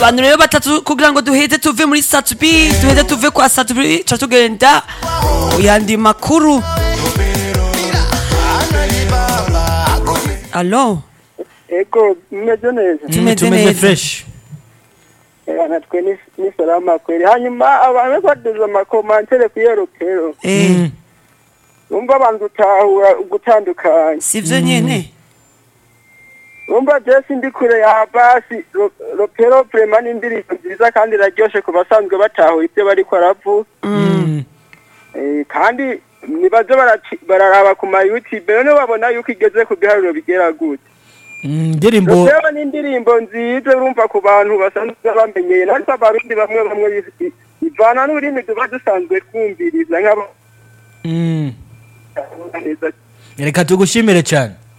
abantu rero batatu kugira ngo duheze tuve muri satubi duheze tuve kwa satubi ca tugenda yandi makuru alo ego mumeze neza Tumeze tumeze neza. fresh Eh, natwe ni ni salama kweli hanyuma abantu baduze amakomantere ku yeropero eh Mm. umva abantu utahura ugutandukanya sivyo nyene umva jesi ndi kure ya basi ro- ropero prema ni indirimbo nziza kandi iraryoshe ku basanzwe batahura ibyo bariko baravuga Mm. Eh, kandi nibaze baraci- bararaba ku ma youtube none babona yuko igeze ku biharuro bigera gute Mm, indirimbo ropero ni indirimbo nziza urumva ku bantu basanzwe bamenyeye natwe abarundi bamwe bamwe bi- bivana n'ururimi tuba dusanzwe twumviriza nk'aba Mm. neza reka tugushimire cyane